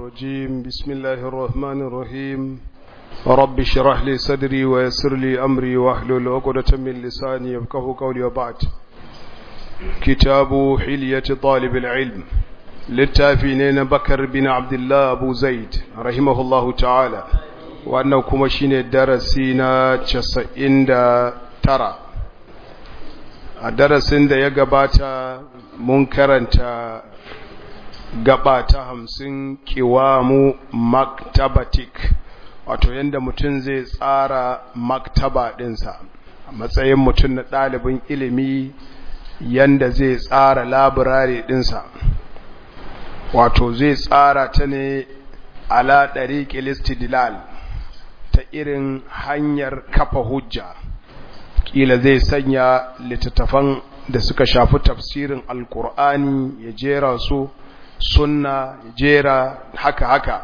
الرجيم بسم الله الرحمن الرحيم رب اشرح لي صدري ويسر لي أمري واحلل عقدة من لساني يفقه قولي وبعد كتاب حلية طالب العلم للتافينين بكر بن عبد الله أبو زيد رحمه الله تعالى وأنه كمشين الدرسين تسعين ترى a darasin da ya gabata mun karanta gaba ta hamsin kiwamu maktabatik wato yadda mutum zai tsara maktaba ɗinsa a matsayin mutum na ɗalibin ilimi yadda zai tsara labirare ɗinsa wato zai tsara ta ne ala ɗari kilistidilal ta irin hanyar kafa hujja kila zai sanya littattafan da suka shafi tafsirin alkur'ani ya jera su sunna ya jera haka haka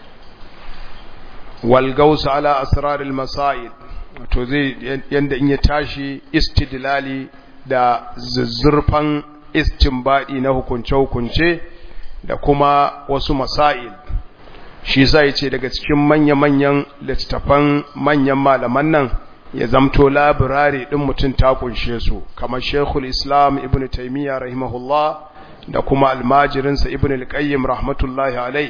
walgausa ala asraril masail wato zai yanda in ya tashi istidlali da zuzzurfan istinbadi na hukunce-hukunce da kuma wasu masail shi sai ce daga cikin manya-manyan littattafan manyan malaman nan ya zamto labirari ɗin mutum ta kunshe su kamar shekul islam ibn taimiyya rahimahullah da kuma almajirinsa ibn al-qayyim rahmatullahi alai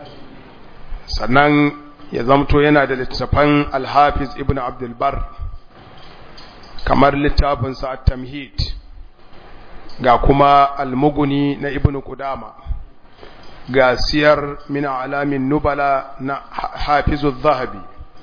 sannan ya zamto yana da littafan alhafiz ibn abdulbar kamar littafinsa at-tamhid ga kuma almuguni na ibn kudama ga siyar min alamin nubala na hafizu zahabi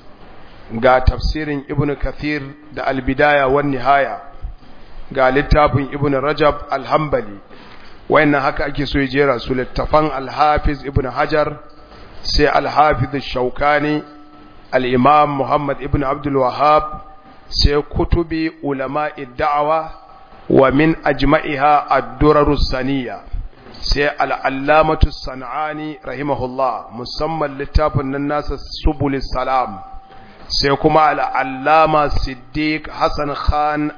ga tafsirin ibn kathir da albidaya wan nihaya ga littafin ibn rajab alhambali wayannan haka ake so ya jera su littafan alhafiz ibn hajar sai alhafiz shaukani al-imam muhammad ibn abdul wahhab sai kutubi ulama da'awa wa min ajma'iha ad-durar saniya sai al-allamatu sanani rahimahullah musamman littafin nan nasa subulis salam sai kuma al'allama siddiq hassan khan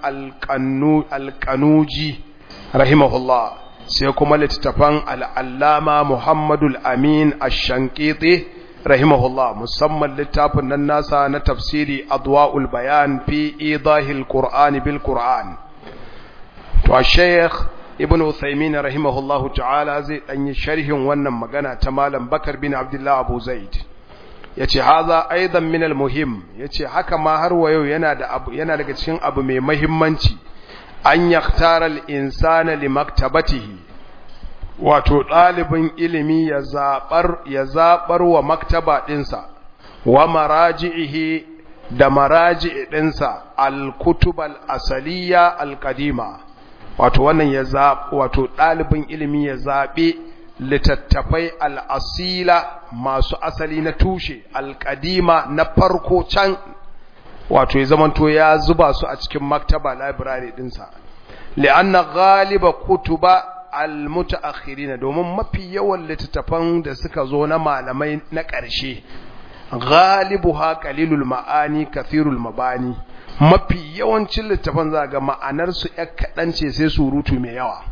alƙanuji rahimahullah sai kuma littattafan al'allama muhammadul amin ashankiti rahimahullah musamman littafin nan nasa na tafsiri adwa'ul bayan fi idahil qur'ani bil qur'an to a sheikh ibn uthaymin rahimahullahu ta'ala zai ɗanyi sharhin wannan magana ta malam bakar bin abdullah abu zaid ya ce haza aidan minal muhim ya ce haka ma har wa yau yana daga cikin abu mai mahimmanci an yaktara al'insana li maktabatihi wato ɗalibin ilimi ya zaɓar wa maktaba ɗinsa wa maraji'ihi da maraji'i ɗinsa al-kutubal asaliya al-kadima wato wannan ya wato ɗalibin ilimi ya zaɓe littattafai al'asila masu asali na tushe alƙadima na farko can wato ya zamanto ya zuba su a cikin maktaba library ɗinsa li'anna galiba kutuba almutaakhirina domin mafi yawan littattafan da suka zo na malamai na ƙarshe galibuha qalilul ma'ani kathirul mabani mafi yawancin littattafan za ga ma'anarsu ƴar kaɗan ce sai surutu mai yawa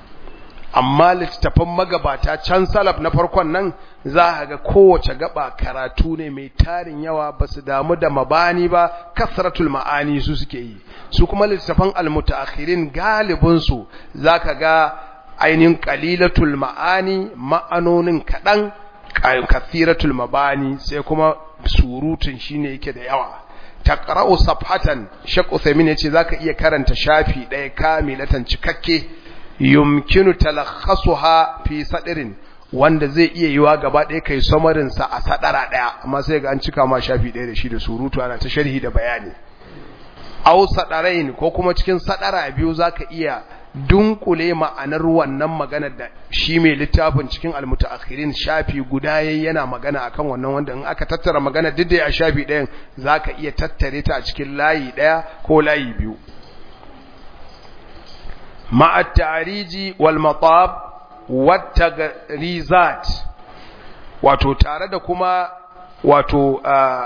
amma littattafan magabata can salaf na farkon nan za a ga kowace gaba karatu ne mai tarin yawa ba su damu da mabani ba kasratul ma'ani su suke yi su kuma littattafan almutaakhirin galibin su zaka ga ainihin qalilatul ma'ani ma'anonin kadan kathiratul mabani sai kuma surutun shine yake da yawa taqra'u safhatan shaq uthaymin yace zaka iya karanta shafi daya kamilatan cikakke yumkinu talakhasuha fi sadirin wanda zai iya yiwa gaba ɗaya kai samarin sa a sadara ɗaya amma sai ga an cika ma shafi ɗaya da shi da surutu ana ta sharhi da bayani aw sadarain ko kuma cikin sadara biyu zaka iya dunkule ma'anar wannan maganar da shi mai littafin cikin almutaakhirin shafi guda yayin yana magana akan wannan wanda in aka tattara magana duk da a shafi ɗayan zaka iya tattare ta a cikin layi ɗaya ko layi biyu مع التعريج والمطاب والتغريزات wato tare da kuma wato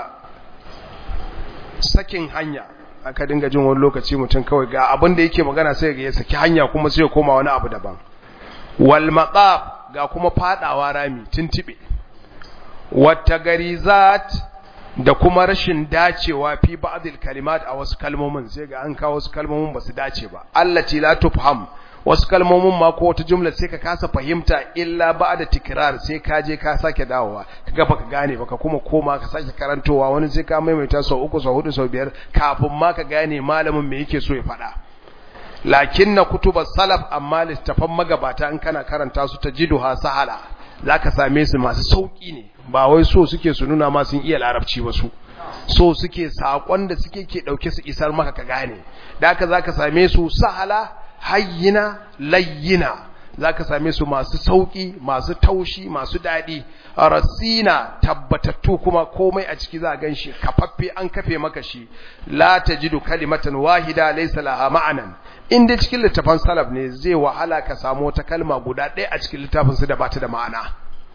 sakin hanya aka dinga jin wani lokaci mutum kawai ga abin da yake magana sai ga ya saki hanya kuma sai ya koma wani abu daban wal maqab ga kuma fadawa rami tintibe wata garizat da kuma rashin dacewa fi ba'dil kalimat a wasu kalmomin sai ga an kawo wasu kalmomin ba su dace ba allati la tufham wasu kalmomin ma ko wata jumla sai ka kasa fahimta illa ba'da tikrar sai ka je ka sake dawowa kaga baka gane baka kuma koma ka sake karantowa wani sai ka maimaita sau uku sau hudu sau biyar kafin ma ka gane malamin me yake so ya faɗa lakinna kutubas salaf amma littafan magabata in kana karanta su tajiduha sahala zaka same su masu sauki ne ba wai so suke su nuna ma sun iya larabci ba su so suke sakon da suke ke dauke su isar maka ka gane da haka zaka same su sahala hayyina layyina zaka same su masu sauki masu taushi masu dadi rasina tabbatattu kuma komai a ciki za a ganshi kafaffe an kafe maka shi la tajidu kalimatan wahida laysa laha ma'anan in dai cikin littafin salaf ne zai wahala ka samu wata kalma guda ɗaya a cikin littafin su da bata da ma'ana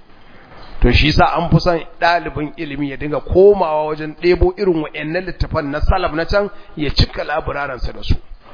to shi sa an fi son ɗalibin ilimi ya dinga komawa wajen ɗebo irin wa'annan littafan na salaf na can ya cika laburaransa da su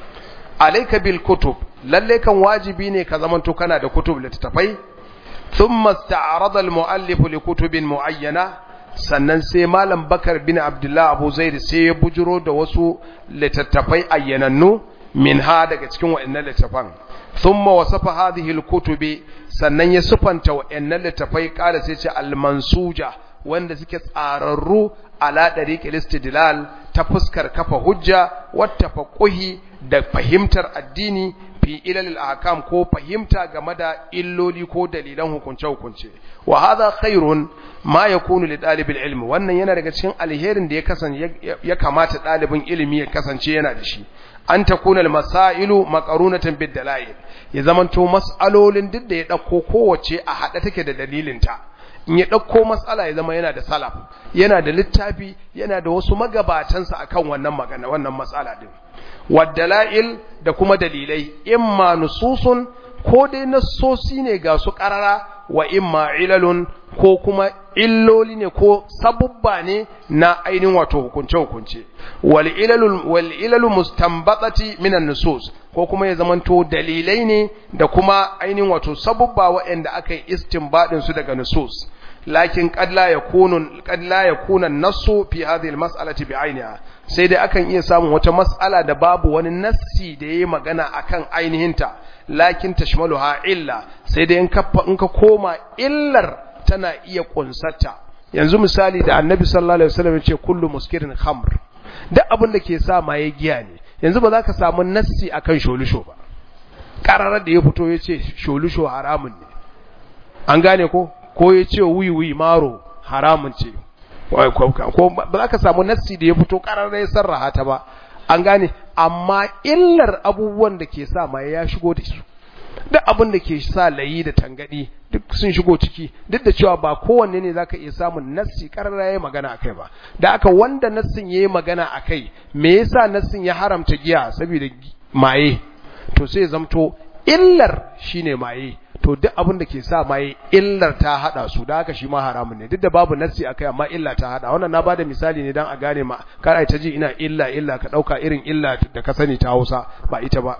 alaika bil kutub lalle kan wajibi ne ka zamanto kana da kutub littafai thumma ista'rada al muallif li kutubin muayyana sannan sai malam bakar bin abdullah abu zaid sai ya bujuro da wasu littattafai ayyanannu minha daga cikin wa'annan littafan thumma wasafa hadhihi al kutubi sannan ya sufanta wa'annan littafai kala sai ce al mansuja wanda suke tsararru ala dariqil istidlal ta fuskar kafa hujja wata faquhi da fahimtar addini fi ilalil ahkam ko fahimta game da illoli ko dalilan hukunce hukunce wa hadha khairun ma yakunu li dalibil ilmi wannan yana daga cikin alherin da ya kasance ya kamata dalibin ilimi ya kasance yana da shi an takuna al masailu maqarunatan bid dalail ya zamanto mas'alolin duk da ya dauko kowace a hada take da dalilinta in ya ɗauko matsala ya zama yana da salaf yana da littafi yana da wasu magabatansa akan wannan magana wannan matsala din waddala'il da kuma dalilai imma nususun ko dai nassosi ne ga su ƙarara wa imma ilalun ko kuma illoli ne ko sabubba ne na ainihin wato hukunce hukunce wal ilalul wal ilalu mustanbatati minan nusus ko kuma ya zamanto dalilai ne da kuma ainihin wato sabubba waɗanda aka yi istinbadin su daga nusus lakin qad la yakunu qad la yakuna an-nassu fi hadhihi al-mas'alati bi'ayniha sai dai akan iya samun wata mas'ala da babu wani nassi da yayi magana akan ainihinta lakin tashmaluha illa sai dai in ka in ka koma illar tana iya kunsata yanzu misali da annabi sallallahu alaihi wasallam ya ce kullu muskirin khamr duk abin da ke sa maye giya ne yanzu ba za ka samu nassi akan sholusho ba ƙararar da ya fito ya ce sholusho haramun ne an gane ko ko ya ce wiwi maro haramun ce ko ba za ka samu nassi da ya fito ƙararar ya sarraha ta ba an gane amma illar abubuwan da ke sa maye ya shigo da su duk abin da ke sa layi da tangadi duk sun shigo ciki duk da cewa ba kowanne ne zaka iya samun nassi karara yayi magana akai ba da aka wanda nassin yayi magana akai me yasa nassin ya haramta giya saboda maye to sai zamto illar shine maye to duk abin da ke sa maye illar ta hada su da haka shi ma haramun ne duk da babu nassi akai amma illa ta hada wannan na bada misali ne dan a gane ma kar ai ta ji ina illa illa ka dauka irin illa da ka sani ta Hausa ba ita ba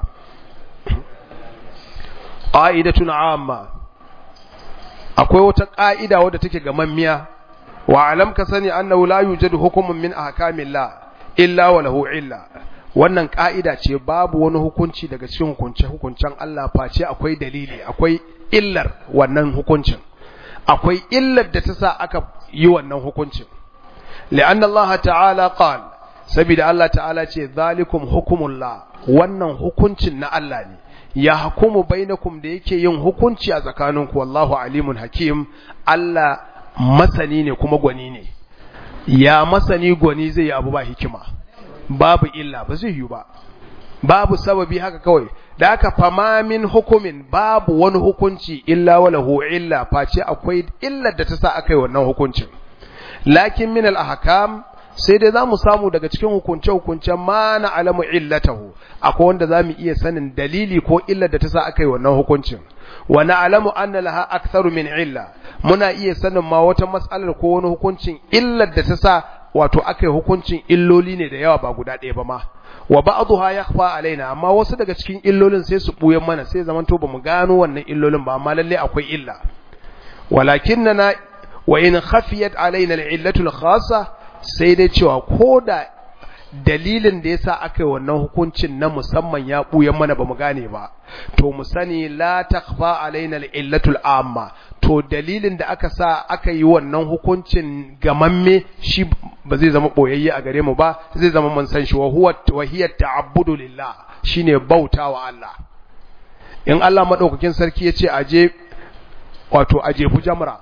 ƙa'idatun amma akwai wata ƙa'ida wadda take gamammiya wa alam ka sani annahu la yujadu hukumun min ahkamillah illa wa lahu illa wannan ƙa'ida ce babu wani hukunci daga cikin hukunce hukuncen Allah face akwai dalili akwai illar wannan hukuncin akwai illar da ta sa aka yi wannan hukuncin li'anna Allah ta'ala qala saboda Allah ta'ala ce zalikum hukumullah wannan hukuncin na Allah ne ya hukumu bainakum da yake yin hukunci a tsakaninku wallahu alimun hakim Allah masani ne kuma gwani ne ya masani gwani zai yi abu ba hikima babu illa ba zai yi ba babu sababi haka kawai da aka fama min hukumin babu wani hukunci illa walahu illa face akwai illar da ta sa aka yi wannan hukuncin lakin min al-ahkam sai dai za mu samu daga cikin hukunce-hukuncen ma na alamu illatahu akwai wanda za mu iya sanin dalili ko illar da ta sa aka yi wannan hukuncin wa na alamu anna laha aktharu min illa muna iya sanin ma wata matsalar ko wani hukuncin illar da ta sa wato aka yi hukuncin illoli ne da yawa ba guda ɗaya ba ma wa ba'dha yakhfa alaina amma wasu daga cikin illolin sai su buyan mana sai zaman to bamu gano wannan illolin ba amma lalle akwai illa walakinna wa in khafiyat alaina al-illatu al-khassa sai dai cewa koda dalilin da yasa aka yi wannan hukuncin na musamman ya buyan mana bamu gane ba to mu sani la takhfa alaina al-illatu al-amma to dalilin da aka sa aka yi wannan hukuncin gamamme shi ba zai zama boyayye a gare mu ba zai zama mun san shi wa huwa wa hiya ta'abbudu lillah shine bautawa Allah in Allah madaukakin sarki yace aje wato aje bu jamra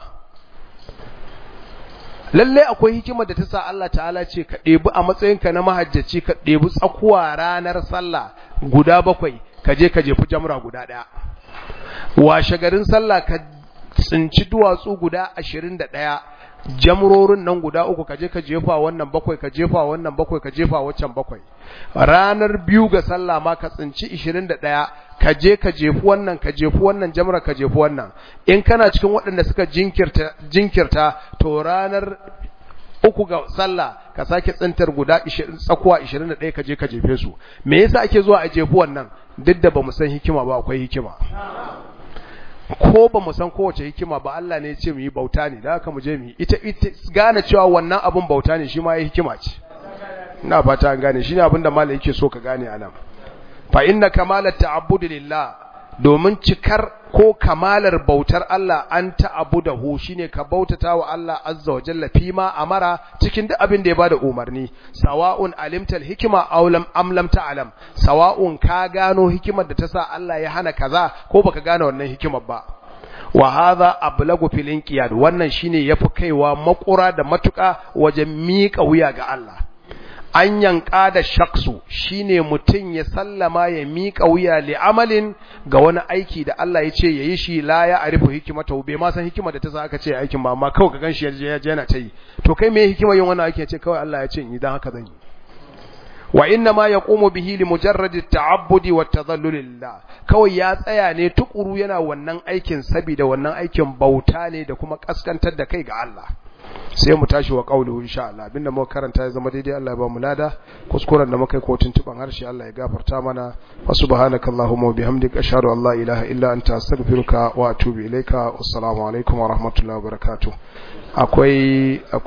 lalle akwai hikimar da ta sa Allah ta'ala ce ka ɗebi a matsayinka na mahajjaci ka ɗebi tsakuwa ranar sallah guda bakwai ka je ka jefi jamra guda ɗaya washe garin sallah ka tsinci duwatsu guda ashirin da ɗaya jamrorin nan guda uku ka je ka jefa wannan bakwai ka jefa wannan bakwai ka jefa waccan bakwai ranar biyu ga sallah ma ka tsinci ishirin da ɗaya ka je ka jefi wannan ka jefi wannan jamra ka jefi wannan in kana cikin waɗanda suka jinkirta jinkirta to ranar uku ga sallah ka sake tsintar guda tsakuwa 21 ka je ka jefe su me yasa ake zuwa a jefi wannan duk da bamu san hikima ba akwai hikima ko ba mu san kowace hikima ba Allah ne ya ce mu yi bauta ne da haka mu je mu yi ita ita gane cewa wannan abun bauta ne shi ma ya hikima ce ina fata an gane shine abin da malai yake so ka gane anan fa inna kamalat ta'abbud lillah domin cikar ko kamalar bautar Allah an ta'abudahu shine ka bautata wa Allah azza wa jalla fi ma amara cikin duk abin da ya bada umarni sawa'un alimtal hikima aw lam am lam ta'lam sawa'un ka gano hikimar da ta sa Allah ya hana kaza ko baka gane wannan hikimar ba wa hadha ablagu fil inqiyad wannan shine yafi kaiwa makura da matuka wajen miƙa wuya ga Allah an yanka da shaksu shine mutum ya sallama ya miƙa wuya li amalin ga wani aiki da Allah ya ce ya yi shi la ya arifu hikimata bai ma san hikima da ta sa aka ce aikin ba amma kawai ka ganshi ya je yana ta yi to kai me hikima yin wannan aiki ya ce kawai Allah ya ce in dan haka zan yi wa inna ma yaqumu bihi li mujarrad at-ta'abbudi wa tadhallul lillah kawai ya tsaya ne tukuru yana wannan aikin saboda wannan aikin bauta ne da kuma kaskantar da kai ga Allah sai mu tashi wa kaulu insha Allah abinda muka karanta ya zama daidai Allah ya ba mu lada kuskuren da muka yi ko tuntuban harshe Allah ya gafarta mana wa subhanakallahumma wa bihamdika ashhadu an la ilaha illa anta astaghfiruka wa atubu ilaika wassalamu alaikum wa rahmatullahi wa barakatuh akwai